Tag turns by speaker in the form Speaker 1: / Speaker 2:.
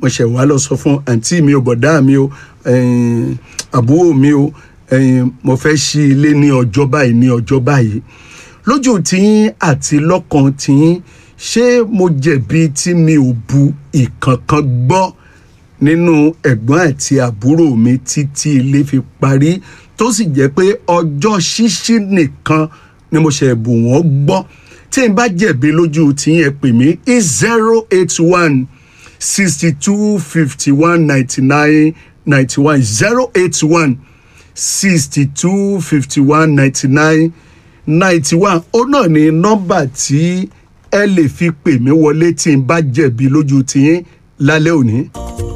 Speaker 1: mo ṣẹ̀ wá lọ sọ fún àǹtí mi ò bọ̀dá mi o ẹ̀yìn, àbúrò mi o ẹ̀yìn, mo fẹ́ ṣí ilé ní ọjọ́ báyìí ní ọjọ́ báyìí lójú tiyín àti lọ́kàn tiyín ṣé mo jẹ̀bi tí mi ò bu ìkankan gbọ́ nínú ẹ̀gbọ́n àti àbúrò mi títí ilé fi parí tó sì jẹ́ pé ọjọ́ ṣíṣí nìkan ni mo ṣe bù wọ́n gbọ́ tí n bá jẹ̀bi lójú tiyín ẹ pè mí zero eight one sixty two fifty one ninety nine ninety one zero eight one sixty two fifty one ninety nine ninety one ó náà ní nọ́mbà tí ẹ lè fi pè mí wọlé tí n bá jẹ̀bi lójú tiyín lálẹ́ òní.